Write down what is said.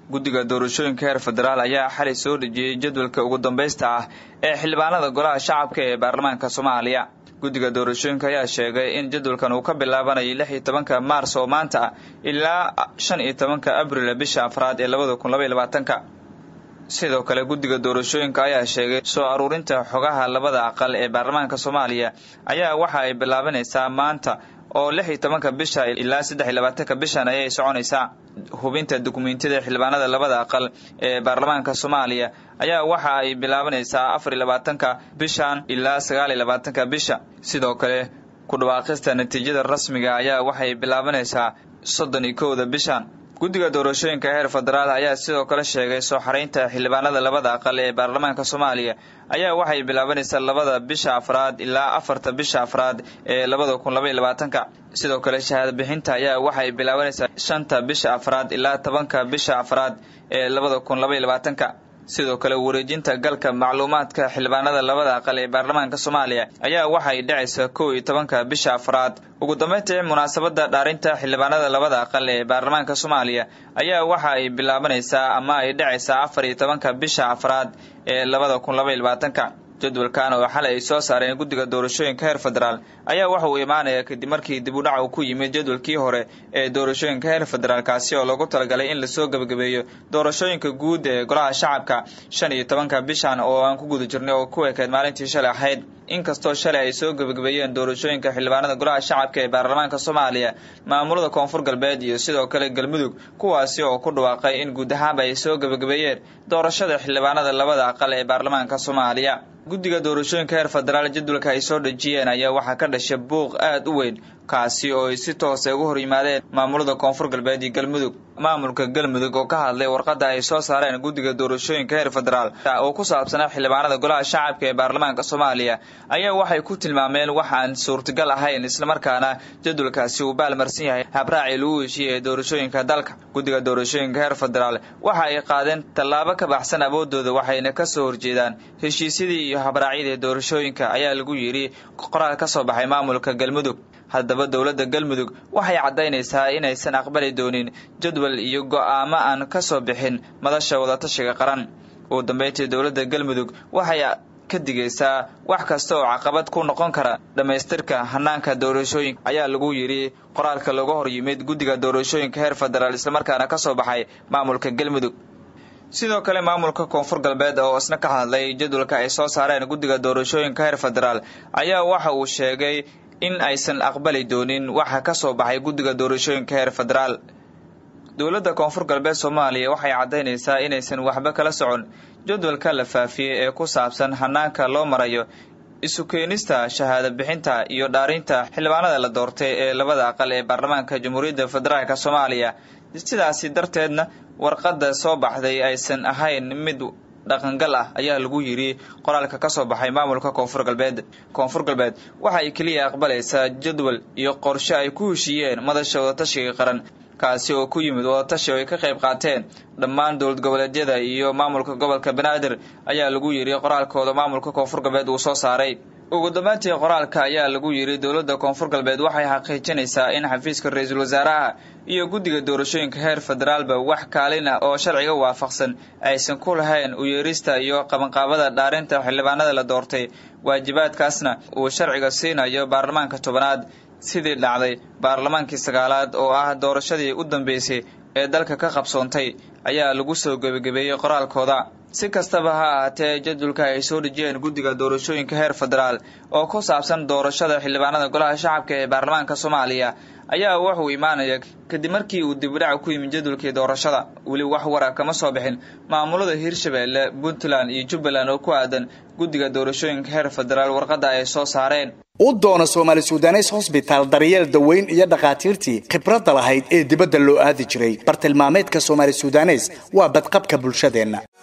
guddiga doorashooyinka heer federaal ayaa xalay soo dhejiyey jadwalka ugu dambaysta ah ee xildhibaanada golaha shacabka ee baarlamaanka soomaaliya guddiga doorashooyinka ayaa sheegay in jadwalkan uu ka bilaabanayo lix iyo tobanka maars oo maanta ah ilaa shan iyo tobanka abril bisha afraad ee labada kun labaiyo labaatanka sidoo kale guddiga doorashooyinka ayaa sheegay soo aruurinta xogaha labada aqal ee baarlamaanka soomaaliya ayaa waxa ay bilaabanaysaa maanta oo lix iyo tobanka bisha ilaa saddex iyo labaatanka bishan ayay soconaysaa hubinta dukumentiyada xildhibaanada labada aqal ee baarlamaanka soomaaliya ayaa waxa ay bilaabanaysaa afar iyo labaatanka bishan ilaa sagaal iyo labaatanka bisha sidoo kale ku dhawaaqista natiijada rasmiga ayaa waxay bilaabanaysaa soddon iyo kowda bishan guddiga doorashooyinka heer federaal ayaa sidoo kale sheegay soo xaraynta xildhibaanada labada aqal ee baarlamaanka soomaaliya ayaa waxay bilaabanaysaa labada bisha afraad ilaa afarta bisha afraad ee labada kun labaiyo labaatanka sidoo kale shahaada bixinta ayaa waxay bilaabanaysaa shanta bisha afraad ilaa tobanka bisha afraad ee labada kun labaiyo labaatanka sidoo kale wareejinta galka macluumaadka xildhibaanada labada aqal ee baarlamaanka soomaaliya ayaa waxay dhacaysaa kow iyo tobanka bisha afraad ugu dambeyntii munaasabada dhaarinta xildhibaanada labada aqal ee baarlamaanka soomaaliya ayaa waxa ay bilaabanaysaa ama ay dhacaysaa afar iyo tobanka bisha afraad ee labada kun labaiyo labaatanka jadwalkan oo xalay ay soo saareen guddiga doorashooyinka heer federaal ayaa waxa uu imaanaya kadib markii dib u dhac uu ku yimid jadwalkii hore ee doorashooyinka heer federaal kaasi oo loogu talagalay in lasoo gebagabeeyo doorashooyinka guud ee golaha shacabka shan iyo tobanka bishan oo aan ku guda jirnay oo ku ekeyd maalintii shalay ahayd inkastoo shalay ay soo gebagabeeyeen doorashooyinka xildhibaanada golaha shacabka ee baarlamaanka soomaaliya maamulada koonfur galbeed iyo sidoo kale galmudug kuwaasi oo ku dhawaaqay in guud ahaanba ay soo gebagabeeyeen doorashada xildhibaanada labada aqal ee baarlamaanka soomaaliya guddiga doorashooyinka heer federaal jadwalka ay soo dhejiyeen ayaa waxaa ka dhashay buuq aada u weyn kaasi oo ay si toos ay uga hor yimaadeen maamulada koonfur galbeed iyo galmudug maamulka galmudug oo ka hadlay warqadda ay soo saareen guddiga doorashooyinka heer federaal oo ku saabsanaa xildhibaanada golaha shacabka ee baarlamaanka soomaaliya ayaa waxay ku tilmaameen wax aan suurtagal ahayn islamarkaana jadwalkaasi uu baalmarsan yahay habraacii lagu heshiiyey ee doorashooyinka dalka guddiga doorashooyinka heer federaal waxa ay qaadeen tallaabo ka baxsan awoodooda waxayna ka soo horjeedaan heshiisyadii iyo habraacyadii doorashooyinka ayaa lagu yidhi qoraal ka soo baxay maamulka galmudug haddaba dowladda galmudug waxay caddaynaysaa inaysan aqbali doonin jadwal iyo go'aamo aan ka soo bixin madasha wadatashiga qaran ugu dambeyntii dowladda galmudug waxay ka digaysaa wax kasta oo caqabad ku noqon kara dhammaystirka hanaanka doorashooyinka ayaa lagu yidhi qoraalka looga hor yimid guddiga doorashooyinka heer federaal islamarkaana ka soo baxay maamulka galmudug sidoo kale maamulka koonfur galbeed oo isna ka hadlay jadwalka ay soo saareen guddiga doorashooyinka heer federaal ayaa waxa uu sheegay in aysan aqbali doonin waxa ka soo baxay guddiga doorashooyinka heer federaal dowladda koonfur galbeed soomaaliya waxay caddaynaysaa inaysan waxba kala socon jadwalka la faafiyey ee ku saabsan hanaanka loo marayo isu keenista shahaada bixinta iyo dhaarinta xildhibaanada la doortay ee labada aqal ee baarlamaanka jamhuuriyadda federaalk soomaaliya sidaasi darteedna warqadda soo baxday aysan ahayn mid dhaqangal ah ayaa lagu yidhi qoraalka ka soo baxay maamulka koonfur galbeed koonfur galbeed waxa ay keliya aqbalaysaa jadwal iyo qorshe ay ku heshiiyeen madasha wadatashiga qaran kaasi oo ku yimid wadatashi oo ay ka qayb qaateen dhammaan dowlad goboleedyada iyo maamulka gobolka banaadir ayaa lagu yidhi qoraalkooda maamulka koonfur galbeed uu soo saaray ugu dambeyntii qoraalka ayaa lagu yidhi dowladda koonfur galbeed waxay xaqiijinaysaa in xafiiska ra-iisul wasaaraha iyo guddiga doorashooyinka heer federaalba wax kaalin ah oo sharciga waafaqsan aysan ku lahayn u yeerista iyo qabanqaabada dhaarinta xildhibaanada la doortay waajibaadkaasna uu sharciga siinayo baarlamaanka tobanaad sidii dhacday baarlamaankii sagaalaad oo ah doorashadii u dambeysay ee dalka ka qabsoontay ayaa lagu soo gebagabeeyey qoraalkooda si kastaba ha ahaatee jadwalka ay soo dhejiyeen guddiga doorashooyinka heer federaal oo ku saabsan doorashada xildhibaanada golaha shacabka ee baarlamaanka soomaaliya ayaa wuxuu imaanaya kadib markii uu dibudhac ku yimid jadwalkii doorashada weli wax wara kama soo bixin maamulada hirshabeelle puntland iyo jubbaland oo ku aadan guddiga doorashooyinka heer federaal warqadda ay soo saareen u doona soomaali sudanes hosbitaal daryeel daweyn iyo dhakhaatiirtii khibradda lahayd ee dibadda loo aadi jiray bartilmaameedka soomaali sudanes waa badqabka bulshadeenna